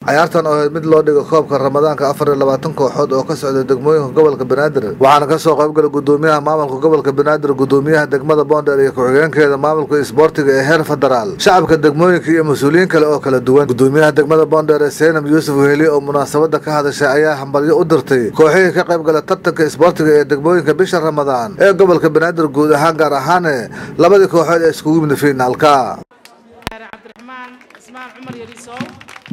cayaartan oo ahayd mid loo dhigo koobka ramadaanka afar iyo labaatan kooxood oo ka socda degmooyinka gobolka banaadir waxaana kasoo qaybgalay gudoomiyaha maamulka gobolka banaadir gudoomiyaha degmada boondheer iyo ku-xigeenkeeda maamulka isboortiga ee heer federaal shacabka degmooyinka iyo mas-uuliyiin kale oo kala duwan gudoomiyaha degmada boondheer ee seynab yuusuf weheli oo munaasabada ka hadashay ayaa hambalyo u dirtay kooxihii ka qayb gala tartanka isboortiga ee degmooyinka bisha ramadaan ee gobolka banaadir guud ahaan gaar ahaane labadii kooxood ee iskugu yimid fiinaalka cabdiraxmaan ismaan cumar yariisow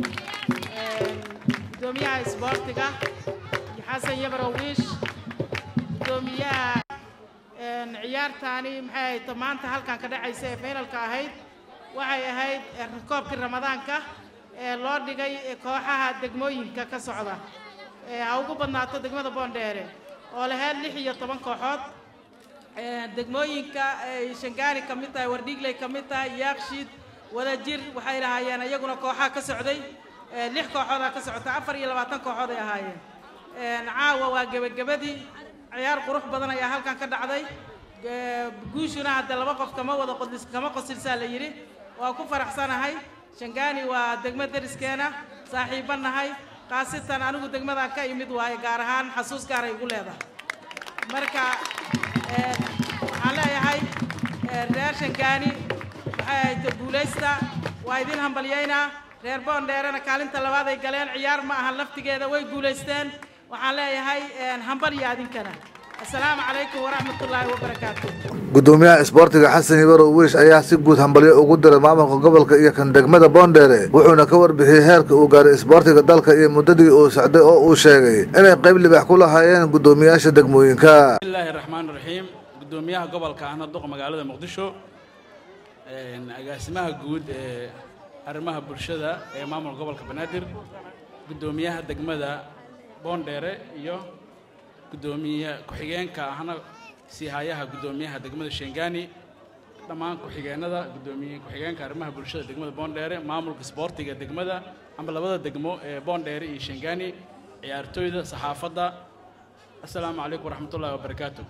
gudoomiyaha isboortiga iyo xasan yabarow wiish gudoomiyaha ciyaartaani maxay ahayd maanta halkan ka dhacaysa ee finalka ahayd waxay ahayd koobkii ramadaanka ee loo dhigay kooxaha degmooyinka ka socda ha ugu badnaato degmada boondheere oo lahayd lix iyo toban kooxood degmooyinka ay shangaani ka mid tahay wardhiigley ka mid tahay yaakshiid wadajir waxay lahaayeen iyaguna kooxaha ka socday lix kooxoodaa ka socota afar iyo labaatan kooxood ay ahaayeen caawa waa gebagabadii ciyaar qurux badan ayaa halkan ka dhacday guushuna hadde laba qof kama wada qodlis kama qosilsaa la yidhi waa ku faraxsanahay shangaani waa degmo deriskeena saaxiibba nahay khaasatan anigu degmadaan ka imid waaye gaar ahaan xasuus gaaray igu leedahay marka waxaan leeyahay reer shangaani waxay ahayd guulaysta waa idin hambalyaynaa reer boondheerena kaalinta labaad ay galeen ciyaar ma ahan laftigeeda way guulaysteen waxaan leeyahay hambalya adinkana assalaamu calaykum waraxmatullaahi wabarakaatu gudoomiyaha isboortiga xasan hibarow wiish ayaa si guud hambalyo ugu diray maamulka gobolka iyo kan degmada boondheere wuxuuna ka warbixiyey heerka uu gaaray isboortiga dalka iyo muddadii uu socday oo uu sheegay inay qayb libaax ku lahaayeen gudoomiyaasha degmooyinka bismillahi raxmaan raxiim gudoomiyaha gobolka ahna duqa magaalada muqdisho agaasimaha guud ee arrimaha bulshada ee maamulka gobolka banaadir gudoomiyaha degmada boondheere iyo gudoomiye ku-xigeenka ahna siihayaha gudoomiyaha degmada shengani dhammaan ku-xigeenada gudoomiye ku-xigeenka arrimaha bulshada degmada boondheere maamulka isboortiga degmada ama labada degmo ee boondheere iyo shengani ciyaartooyda saxaafadda assalaamu calaykum waraxmatullahi wabarakaatu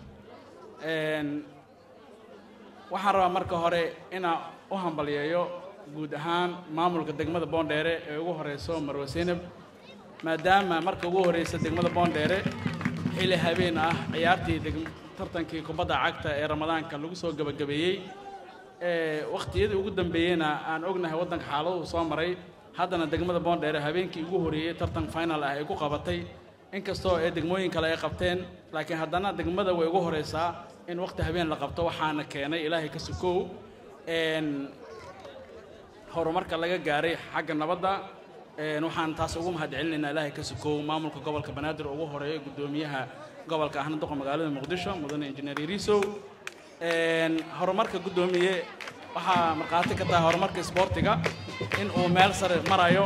waxaan rabaa marka hore inaan u hambalyeeyo guud ahaan maamulka degmada boondheere ee ugu horeyso marwe seynab maadaama marka ugu horeysa degmada boondheere xilli habeen ah ciyaartii tartankii kubadda cagta ee ramadaanka lagu soo gebagabeeyey wakhtiyadii ugu dambeeyeyna aan ognahay waddanka xaaladuu soo maray haddana degmada boondheere habeenkii ugu horeeyey tartan final ah ay ku qabatay inkastoo ee degmooyin kale ay qabteen laakiin haddana degmada way ugu horeysaa in waqti habeen la qabto waxaana keenay ilaahay ka sukow horumarka laga gaaray xagga nabadda waxaan taas ugu mahad celinaynaa ilaahay ka sukow maamulka gobolka banaadir ugu horeeya gudoomiyaha gobolka ahna duqa magaalada muqdisho mudane injineer irisow horumarka guddoomiye waxaa markhaati ka tahay horumarka isboortiga in uu meel sare marayo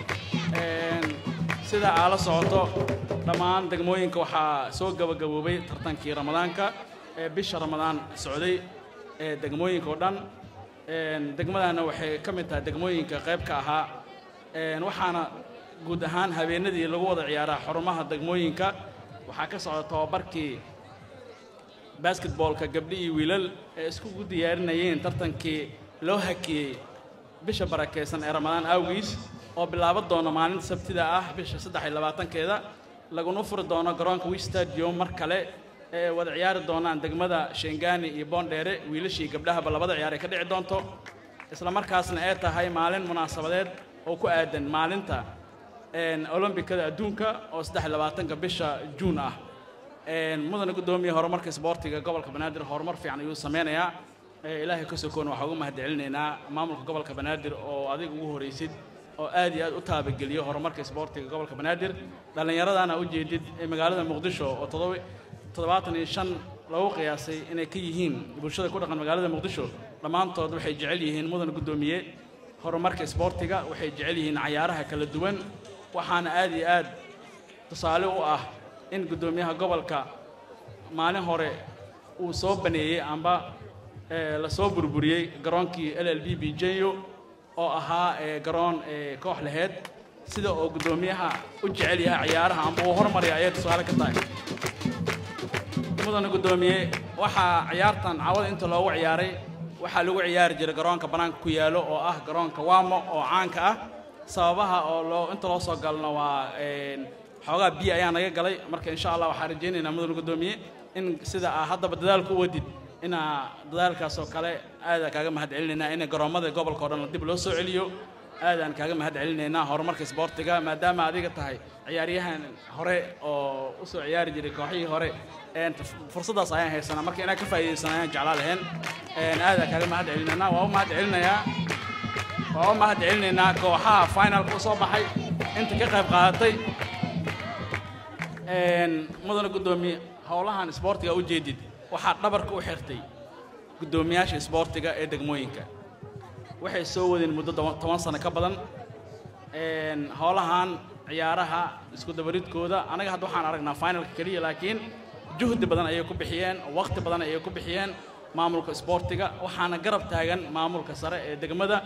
sida aa la socoto dhammaan degmooyinka waxaa soo gabagaboobay tartankii ramadaanka ee bisha ramadaan socday ee degmooyinka oo dhan degmadana waxay ka mid tahay degmooyinka qayb ka ahaa waxaana guud ahaan habeenadii lagu wada ciyaaraa xarumaha degmooyinka waxaa ka socda tobabarkii basketboolka gabdhi iyo wiilal ee iskugu diyaarinayeen tartankii loo hakiyey bisha barakaysan ee ramadaan awgiis oo bilaaban doono maalinta sabtida ah bisha saddex iyo labaatankeeda laguna furi doono garoonka wish stadium mar kale ee wada ciyaari doonaan degmada shengani iyo boondheere wiilashii gabdhahaba labada ciyaar ay ka dhici doonto isla markaasna ay tahay maalin munaasabadeed oo ku aadan maalinta olombikada adduunka oo saddex iyo labaatanka bisha juun ah mudane guddoomiye horumarka isboortiga gobolka banaadir horumar fiican ayuu sameynayaa ilaahay ka sokoona waxaa ugu mahad celinaynaa maamulka gobolka banaadir oo adiga ugu horeysid oo aad iyo aad u taabageliyo horumarka isboortiga gobolka banaadir dhallinyaradana ujeedid ee magaalada muqdisho oo todoba toddobaatan iyo shan lagu qiyaasay inay ka yihiin bulshada ku dhaqan magaalada muqdisho dhammaantood waxay jecel yihiin mudan guddoomiye horumarka isboortiga waxay jecel yihiin cayaaraha kala duwan waxaana aad iyo aad tusaale u ah in guddoomiyaha gobolka maalin hore uu soo baneeyey amba la soo burburiyey garoonkii l l b b jeyo oo ahaa garoon koox laheyd sida oo guddoomiyaha u jecel yahay ciyaaraha amba uu hormarya ayay tusaale ka tahay mudana guddoomiye waxaa ciyaartan cawada inta loogu ciyaaray waxaa lagu ciyaari jiray garoonka bannaanka ku yaalo oo ah garoonka waamo oo caanka ah sababaha oo loo inta loo soo galno waa xoogaa biyo ayaa naga galay marka insha allah waxaan rajaynaynaa mudane guddoomiye in sida aa haddaba dadaalku u wadid inaa dadaalkaas oo kale aadaan kaaga mahad celinaynaa in garoomada gobolka o dhan dib loo soo celiyo aadaan kaaga mahad celinaynaa horumarka isboortiga maadaama adiga tahay ciyaaryahan hore oo u soo ciyaari jiray kooxihii hore fursaddaas ayaan haysanaa marka inaan ka faa'iidaysan ayaan jeclaa lahayn aadaan kaaga mahad celinaynaa waa u mahad celinayaa waa u mahad celinaynaa kooxaha finalka u soo baxay inta ka qayb qaadatay mudane guddoomiye howlahan isboortiga u jeedid waxaa dhabarka u xirtay guddoomiyaasha isboortiga ee degmooyinka waxay soo wadeen muddo toban sano ka badan howlahan ciyaaraha isku dabaridkooda anaga hadda waxaan aragnaa finalka keliya laakiin juhdi badan ayay ku bixiyeen waqti badan ayay ku bixiyeen maamulka isboortiga waxaana garab taagan maamulka sare ee degmada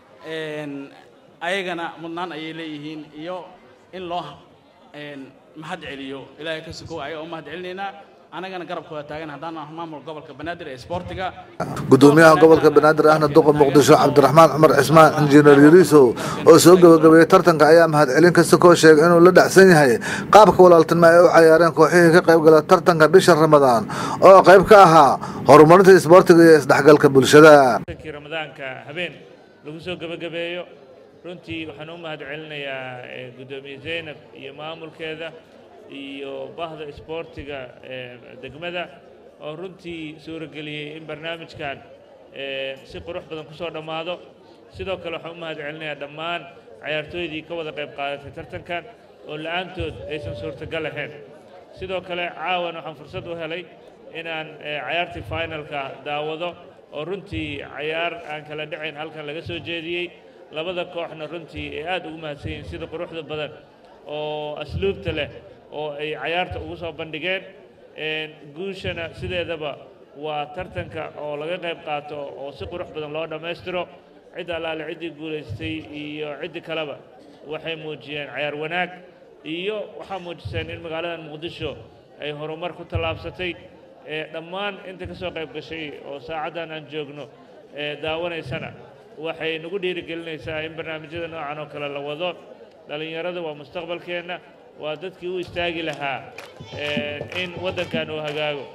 ayagana mudnaan ayay leeyihiin iyo in loo mahad celiyo ilaahay ka sukow ayaga u mahad celinaynaa anagana garabkooda taagan haddaan ah maamulka gobolka banaadir ee isboortiga gudoomiyaha gobolka banaadir ahna duqa muqdisho cabdiraxmaan cumar cismaan injineer yariisow oo soo gebagabeeyey tartanka ayaa mahad celin ka sukoo sheegay inuu la dhacsan yahay qaabka walaaltinimo ay u cayaareen kooxihii ka qayb gala tartanka bisha ramadaan oo qayb ka ahaa horumarinta isboortiga iyo isdhexgalka bulshada ramadaanka habeen lagu soo gebagabeeyo runtii waxaan u mahad celinayaa guddoomiye zaynab iyo maamulkeeda iyo bahda isboortiga degmada oo runtii suurageliyey in barnaamijkan si qurux badan ku soo dhammaado sidoo kale waxaan u mahad celinayaa dhammaan cayaartooydii ka wada qayb qaadatay tartankan oo la'aantood aysan suurtagal ahayn sidoo kale caawan waxaan fursad u helay inaan cayaartii finalka daawado oo runtii cayaar aan kala dhacayn halkan laga soo jeediyey labada kooxna runtii ay aad ugu mahadsan yihiin sida quruxda badan oo asluubta leh oo ay cayaarta ugu soo bandhigeen guushana sideedaba waa tartanka oo laga qayb qaato oo si qurux badan loo dhammaystiro cid allaale ciddii guulaystay iyo ciddi kaleba waxay muujiyeen cayaar wanaag iyo waxaa muujiseen in magaaladan muqdisho ay horumar ku tallaabsatay dhammaan inta ka soo qayb gashay oo saacaddan aan joogno daawanaysana waxay nagu dhiirigelinaysaa in barnaamijyada noocan oo kale la wado dhallinyarada waa mustaqbalkeenna waa dadkii u istaagi lahaa in waddankan uu hagaago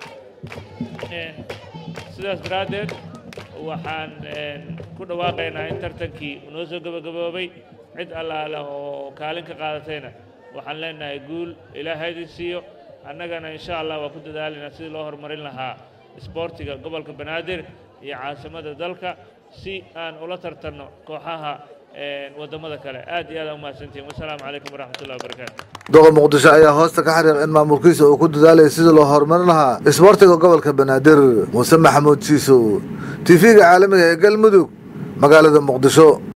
sidaas daraaddeed waxaan ku dhawaaqaynaa in tartankii noo soo gebagaboobay cid allaale oo kaalin ka qaadatayna waxaan leenahay guul ilaahay idin siiyo annagana insha allah waa ku dadaalaynaa sidii loo horumarin lahaa isboortiga gobolka banaadir iyo caasimada dalka si aan ula tartanno kooxaha wadamada kale aad iyo aad umahadsantihin wasalaamu calaykum waraxmatullahi wabarakaatu duqa muqdisho ayaa hoosta ka xariiq in maamulkiisa uu ku dadaalayay sidii loo horumarin lahaa isboortiga gobolka banaadir muuse maxamuud siisow tv-ga caalamiga ee galmudug magaalada muqdisho